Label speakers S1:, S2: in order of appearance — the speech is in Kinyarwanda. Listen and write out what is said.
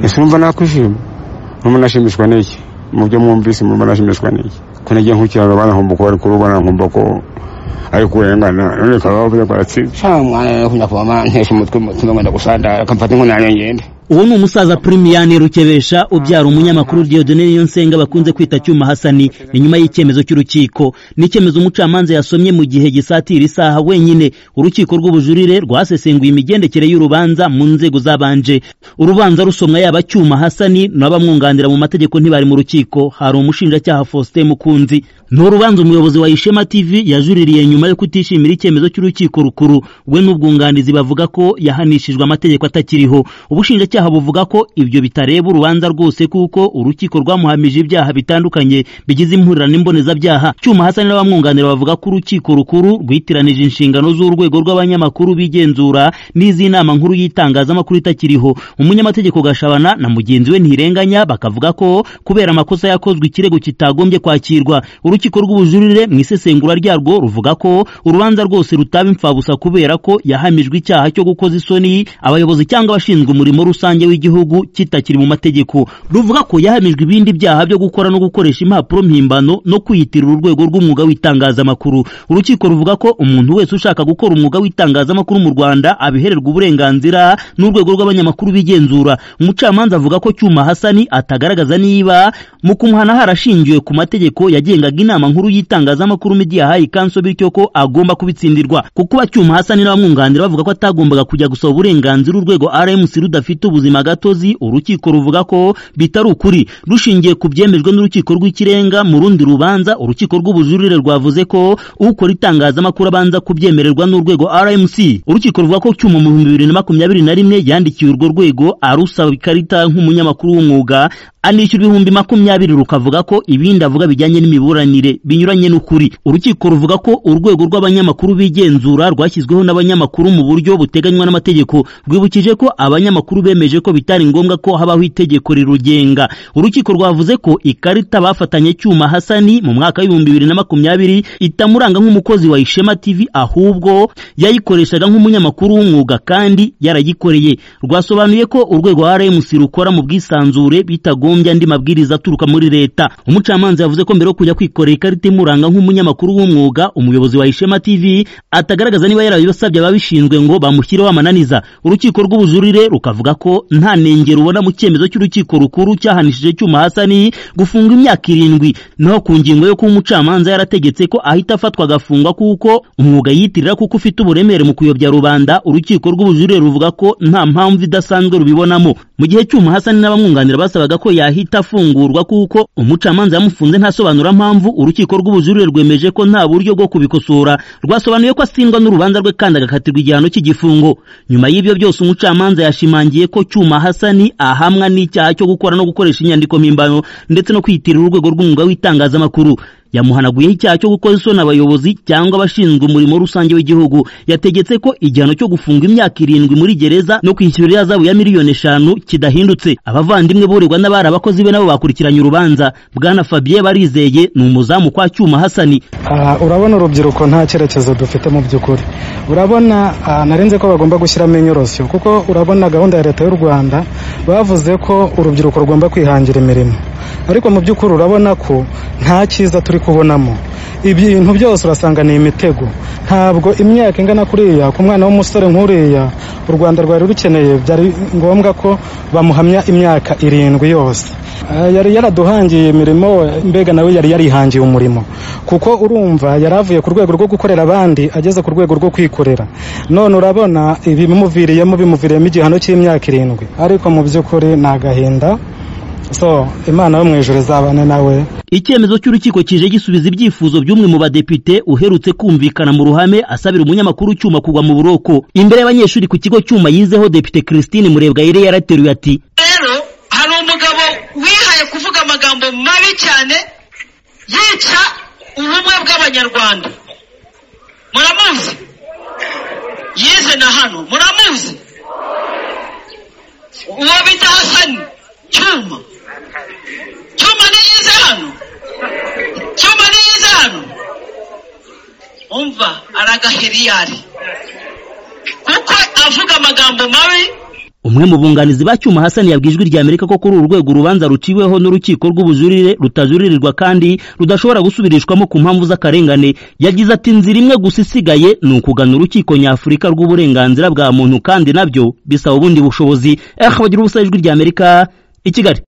S1: ese urumva nakwishima murumva nashimishwa n'iki mu byo mwumvise murumva nashimishwa n'iki ko nagiye nkukira abana nkumva ko bari kurubona nkumva ko ari kurengana none ukaba wavuze ko aratsinze
S2: sha umwana rero ukunda kubama ntesha umutwe mutima ngenda gusandara akamfata inkunani ngende
S3: uwo ni umusaza Primiyane Rukebesha ubyara umunyamakuru Dieudonne Niyonsenga bakunze kwita Cyuma Hasani ni nyuma y'icyemezo cy'urukiko ni icyemezo umucamanza yasomye mu gihe gisatira isaha wenyine urukiko rw'ubujurire rwasesenguye imigendekere y'urubanza mu nzego zabanje urubanza rusomwa yaba Cyuma Hasani n'abamwunganira mu mategeko ntibari mu rukiko hari umushinjacyaha Faustin Mukunzi ni urubanza umuyobozi wa Ishema TV yajuririye nyuma yo kutishimira icyemezo cy'urukiko rukuru we n'ubwunganizi bavuga ko yahanishijwe amategeko atakiriho ubushinja ubushinjacyaha buvuga ko ibyo bitareba urubanza rwose kuko urukiko rwamuhamije ibyaha bitandukanye bigize impurirano imbonezabyaha cyuma hasani n'abamwunganira bavuga ko urukiko rukuru rwitiranije inshingano z'urwego rw'abanyamakuru bigenzura n'iz'inama nkuru y'itangazamakuru itakiriho umunyamategeko gashabana na mugenzi we ntirenganya bakavuga ko kubera amakosa yakozwe ikirego kitagombye kwakirwa urukiko rw'ubujurire mu isesengura ryarwo ruvuga ko urubanza rwose rutaba imfabusa kubera ko yahamijwe icyaha cyo gukoza isoni abayobozi cyangwa abashinzwe umurimo rusange rusange w'igihugu kitakiri mu mategeko ruvuga ko yahamijwe ibindi byaha byo gukora no gukoresha impapuro mpimbano no kwiyitirira urwego rw'umwuga w'itangazamakuru urukiko ruvuga ko umuntu wese ushaka gukora umwuga w'itangazamakuru mu Rwanda abihererwa uburenganzira n'urwego rw'abanyamakuru bigenzura umucamanza avuga ko Cyuma Hasani atagaragaza niba mu kumuhana harashingiwe ku mategeko yagengaga inama nkuru y'itangazamakuru Media High Council bityo ko agomba kubitsindirwa kuko Cyuma Hasani n'abamwunganira bavuga ko atagombaga kujya gusaba uburenganzira urwego RMC rudafite ubuzima gatozi urukiko ruvuga ko bitari ukuri rushingiye ku byemejwe n'urukiko rw'ikirenga mu rundi rubanza urukiko rw'ubujurire rwavuze ko ukora itangazamakuru abanza kubyemererwa n'urwego RMC urukiko ruvuga ko cyuma mu bihumbi bibiri na makumyabiri na rimwe yandikiye urwo rwego arusaba ikarita nk'umunyamakuru w'umwuga anishyura ibihumbi makumyabiri rukavuga ko ibindi avuga bijyanye n'imiburanire binyuranye n'ukuri urukiko ruvuga ko urwego rw'abanyamakuru bigenzura rwashyizweho n'abanyamakuru mu buryo buteganywa n'amategeko rwibukije ko abanyamakuru bemeje ko bitari ngombwa ko habaho itegeko rirugenga urukiko rwavuze ko ikarita bafatanye cyuma hasani mu mwaka w'ibihumbi bibiri na makumyabiri itamuranga nk'umukozi wa ishema tv ahubwo yayikoreshaga nk'umunyamakuru w'umwuga kandi yarayikoreye rwasobanuye ko urwego rmc rukora mu bwisanzure bitagomba bakagombye andi mabwiriza aturuka muri leta umucamanza yavuze ko mbere yo kujya kwikorera ikarita imuranga nk'umunyamakuru w'umwuga umuyobozi wa Ishema TV atagaragaza niba yarabibasabye ababishinzwe ngo bamushyireho amananiza urukiko rw'ubujurire rukavuga ko nta nengero ubona mu cyemezo cy'urukiko rukuru cyahanishije cyuma hasani gufungwa imyaka irindwi naho ku ngingo yo kuba umucamanza yarategetse ko ahita afatwa agafungwa kuko umwuga yitirira kuko ufite uburemere mu kuyobya rubanda urukiko rw'ubujurire ruvuga ko nta mpamvu idasanzwe rubibonamo mu gihe cyuma hasani n'abamwunganira basabaga ko ya yahita afungurwa kuko umucamanza yamufunze ntasobanura mpamvu urukiko rw'ubujurire rwemeje ko nta buryo bwo kubikosora rwasobanuye ko asindwa n'urubanza rwe kandi agakatirwa igihano cy'igifungo nyuma y'ibyo byose umucamanza yashimangiye ko cyuma hasani ahamwa n'icyaha cyo gukora no gukoresha inyandiko mpimbano ndetse no kwiyitirira urwego rw'umwuga w'itangazamakuru yamuhanaguyeho icyaha cyo gukoza isoni abayobozi cyangwa abashinzwe umurimo rusange w'igihugu yategetse ko igihano cyo gufunga imyaka irindwi muri gereza no kwishyura iriya zabu ya miliyoni eshanu kidahindutse abavandimwe borerwa n'abari abakozi be nabo bakurikiranye urubanza bwana fabien barizeye ni umuzamu kwa cyuma hasani
S4: urabona urubyiruko nta cyerekezo dufite mu by'ukuri urabona narenze ko bagomba gushyiramo inyorosyo kuko urabona gahunda ya leta y'u rwanda bavuze ko urubyiruko rugomba kwihangira imirimo ariko mu by'ukuri urabona ko nta cyiza turi kubonamo ibintu byose urasanga ni imitego ntabwo imyaka ingana kuriya ku mwana w'umusore nk'uriya u rwanda rwari rukeneye byari ngombwa ko bamuhamya imyaka irindwi yose yari yaraduhangiye imirimo mbega nawe yari yarihangiye umurimo kuko urumva yari avuye ku rwego rwo gukorera abandi ageze ku rwego rwo kwikorera none urabona ibimuviriyemo bimuviriyemo igihano cy'imyaka irindwi ariko mu by'ukuri ni agahinda so imana yo mu ijoro izabane nawe
S3: icyemezo cy'urukiko kije gisubiza ibyifuzo by'umwe mu badepite uherutse kumvikana mu ruhame asabira umunyamakuru cyuma kugwa mu buroko imbere y'abanyeshuri ku kigo cyuma yizeho depite christine murebwayire yarateruye ati
S5: rero hari umugabo wihaye kuvuga amagambo mabi cyane yica ubumwe bw'abanyarwanda muramuzi yize na hano muramuzi uwo bita hasani cyuma cyuma ni yize hano cyuma ni yize hano umva aragahiriyari kuko avuga amagambo mabi
S3: umwe mu bunganizi ba Cyuma Hassan yabwiye ijwi rya Amerika ko kuri uru rwego urubanza ruciweho n'urukiko rw'ubujurire rutajuririrwa kandi rudashobora gusubirishwamo ku mpamvu z'akarengane yagize ati inzira imwe gusa isigaye ni ukugana urukiko nyafurika rw'uburenganzira bwa muntu kandi nabyo bisaba ubundi bushobozi eh bagira ubusa ijwi rya Amerika i Kigali